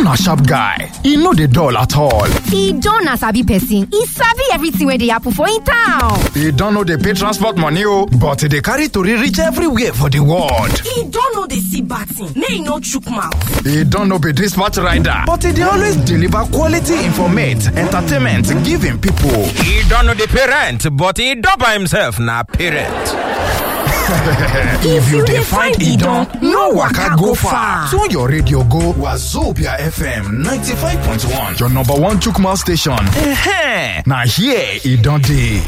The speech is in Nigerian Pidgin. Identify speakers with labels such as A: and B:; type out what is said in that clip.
A: na sharp guy e no dey dull at all
B: Idon na sabi person, e sabi everything wey dey happen for im town.
A: e don no dey pay transport money o but e dey carry tori reach everywhere for di world
C: Idon no dey see bad thing make e no chook mouth.
A: e don no be dispatch rider but e dey always deliver quality informate entertainment give im pipo
D: e don no dey pay rent but e don by himself na parent.
A: if you dey find idon no waka go far tune your radio go wazobia fm 95.1 your number one chook mouth station eh na here e don dey